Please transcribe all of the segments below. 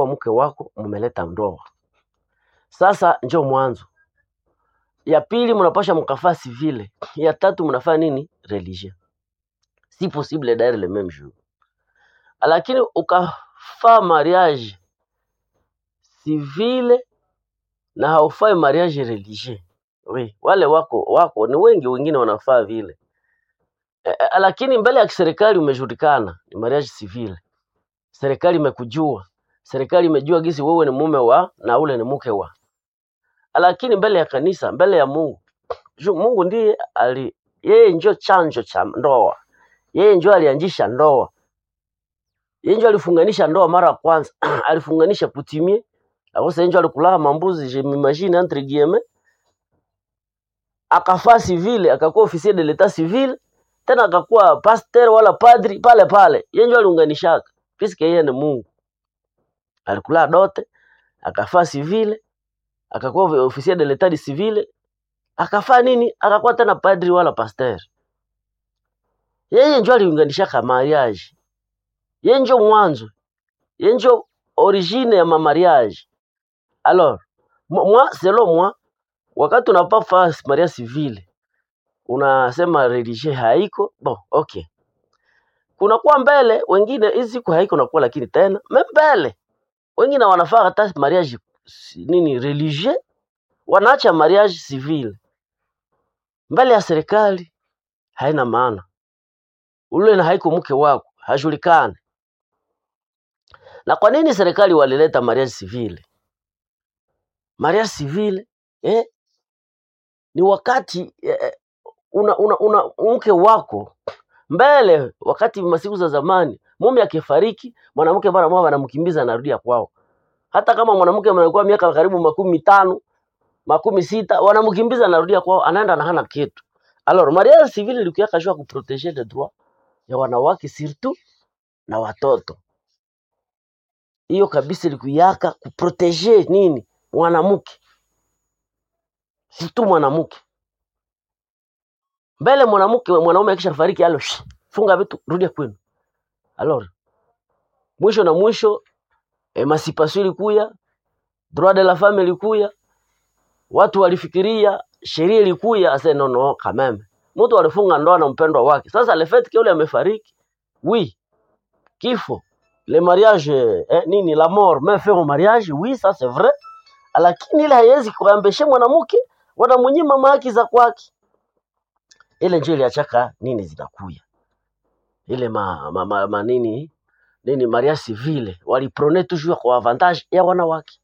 mke wako mumeleta ndoa sasa njo mwanzo ya pili mnapasha mkafaa civile ya tatu mnafaa nini religieux si possible d'ailleurs le même jour lakini ukafaa mariage civile na haufai mariage religieux oui, wale wako wako ni wengi wengine wanafaa vile e, e, lakini mbele ya kiserikali umejulikana ni mariage civile serikali imekujua serikali imejua gisi wewe ni mume wa na ule ni mke wa lakini mbele ya kanisa mbele ya mungu Ju, mungu ndiye ali yeye njo chanjo cha ndoa yeye njo alianzisha ndoa yeye njo alifunganisha ndoa mara ya kwanza alifunganisha kutimie akosa njo alikulaka mambuzi je m'imagine entre guillemets akafaa civile akakuwa officier de l'etat civil tena akakuwa pasteur wala padri pale pale yeye njo aliunganishaka puisque yeye ni mungu alikula dote akafaa civile akakuwa officier de l'etat civil akafaa nini akakuwa tena padri wala pasteur yeye njo aliunganishaka mariage yeye njo mwanzo yeye njo origine ya mamariage alors mo- moi selon moi wakati unapafaa mariage civile unasema religie haiko bon okay kunakuwa mbele wengine hizi siku haiko nakuwa lakini tena me mbele wengine wanafaa hata mariage si- nini religieux wanaacha mariage civile mbele ya serikali haina maana ule na haiko mke wako hajulikani na kwa nini serikali walileta mariage civile mariage civile eh, ni wakati eh, una, una, una mke wako mbele wakati masiku za zamani mume akifariki mwanamke mara moja wanamkimbiza anarudia kwao hata kama mwanamke anakuwa miaka karibu makumi mitano makumi sita wanamkimbiza anarudia kwao anaenda na hana kitu alors mariage civile ilikuwa kashua kuproteger les droits ya wanawake surtout na watoto hiyo kabisa ilikuyaka kuproteger nini mwanamke surtout mwanamke mbele mwanamke mwanaume akisha fariki alo shi, funga vitu rudia kwenu alors mwisho na mwisho emancipation ilikuya droit de la femme ilikuya watu walifikiria sheria ilikuya ase no no kameme mtu alifunga ndoa na mpendwa wake sasa le fait que yule amefariki oui kifo le mariage eh, nini la mort mais faire au mariage oui ça c'est vrai lakini ile haiwezi kuambeshe mwanamke wanamunyima haki za kwake ile ndio iliachaka nini zinakuya ile ma, ma, ma, ma nini nini mariage civile waliprone toujours kwa avantage ya wanawake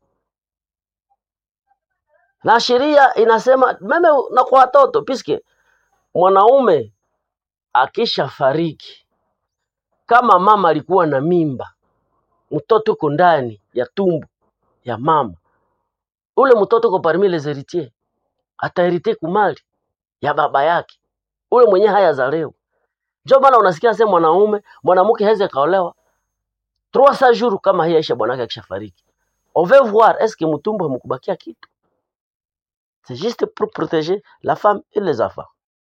na sheria inasema meme na kwa watoto piske mwanaume akisha fariki kama mama alikuwa na mimba mtoto uko ndani ya tumbo ya mama ule mtoto uko parmi les héritiers ataherite kumali ya baba yake ule mwenye haya zaleo ndio maana unasikia sema mwanaume mwanamke hawezi akaolewa trois cents jours kama hii aisha bwanake akishafariki on veut voir est-ce que mtumbo hamkubakia kitu c'est juste pour protéger la femme et les enfants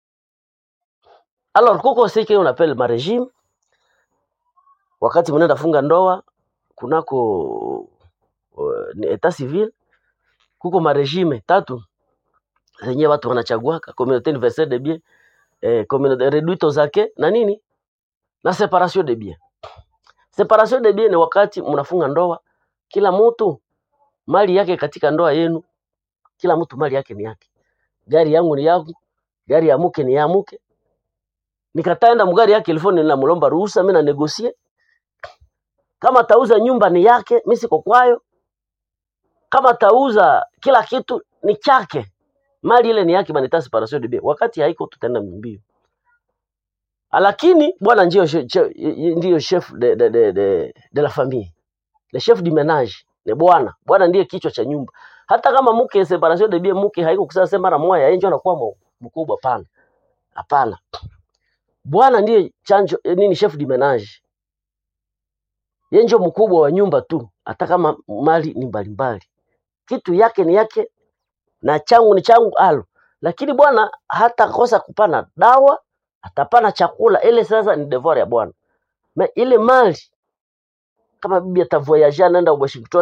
alors kuko ce qu'on appelle ma régime wakati mnaenda funga ndoa kunako uh, ni etat civil kuko maregime tatu zenye watu wanachaguaka communauté universelle de bien eh, communauté réduite aux acquis na nini na separation de bien separation de bien ni wakati mnafunga ndoa kila mtu mali yake katika ndoa yenu kila mtu mali yake ni yake gari yangu ni yangu gari ya mke ni ya mke nikataenda mgari yake ilifoni ninamlomba ruhusa mimi na negosie kama tauza nyumba ni yake mimi siko kwayo kama tauza kila kitu ni chake mali ile ni yake banita separation de bien wakati haiko tutaenda mbio lakini bwana ndio che- che- ndio chef de, de, de, de, de la famille le chef du ménage ni bwana bwana ndiye kichwa cha nyumba hata kama mke separation de bien mke haiko kusema sema mara moja yeye ndio anakuwa mu- mkubwa pana hapana bwana ndiye chanjo eh, nini chef du ménage yeye ndio mkubwa wa nyumba tu hata kama mali ni mbalimbali kitu yake ni yake na changu ni changu alo lakini bwana hata kosa kupana dawa atapana chakula ile sasa ni devoir ya bwana Ma ile mali kama bibi atavoyage anaenda Washington